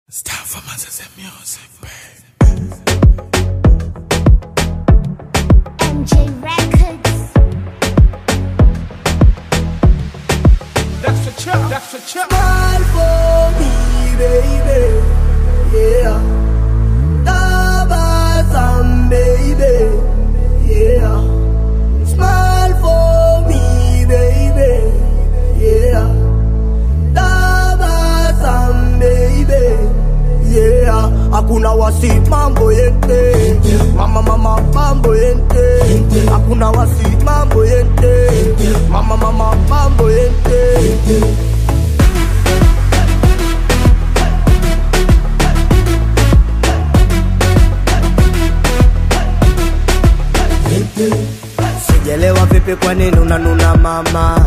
It's time for Moses music, babe. MJ Records. That's the chop, that's the chop. Smile for me, baby. Yeah. Tabasam, baby. Yeah. Smile for me, baby. Yeah. Tabasam, baby. Yeah. Hakuna wasi mambo yente. Mama mama mambo yente. Hakuna wasi mambo yente. Mama mama mambo yente. Sijelewa vipi kwa nini unanuna mama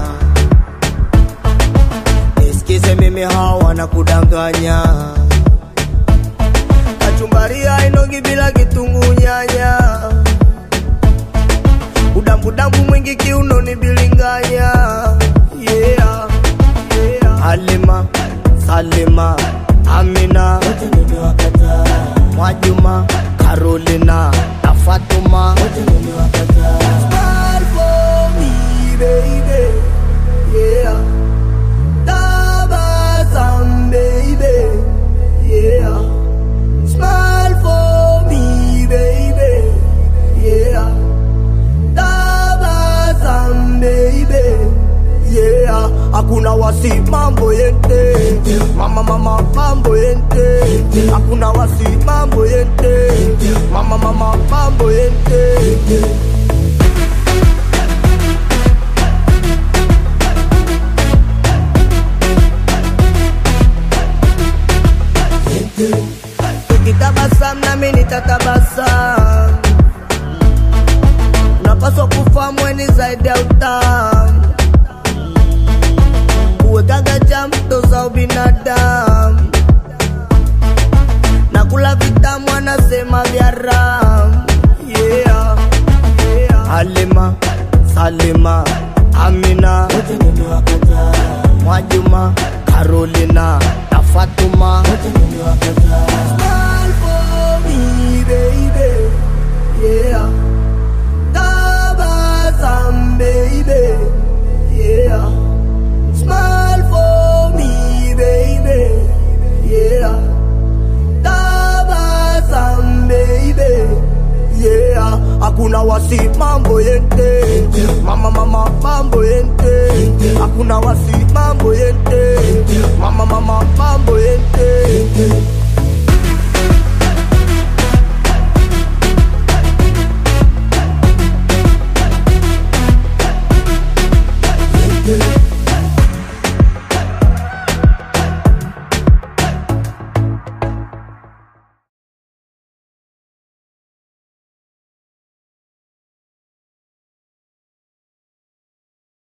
Nisikize mimi hawa na kudanganya Kachumbari hainogi bila kitungu nyanya Udambudambu mwingi kiunoni bilinganya yeah, yeah. Halima, Salima, Amina Mwajuma, Carolina na Fatuma Smile for me, baby. Yeah. Tabasam, baby. Yeah. Smile for me, baby. Yeah. Tabasam, baby. Yeah. Hakuna wasi mambo yente Mama mama mambo yente Hakuna wasi mambo yente Mama mama mambo yente Ukitabasam nami nitatabasam Unapaswa kufahamu weni zaidi ya utamu Kuwekaga jamto za ubinadamu na kula vitamu anasema vya ram yeah, yeah. Halima, Salima, Amina Mwajuma, Carolina na Fatuma Smile for me, baby. Yeah. Tabasam, baby. Yeah. Smile for me, baby. Yeah. Tabasam, baby. Yeah. Hakuna wasi mambo yente Mama mama mambo yente Hakuna wasi mambo yente Mama mama mambo yente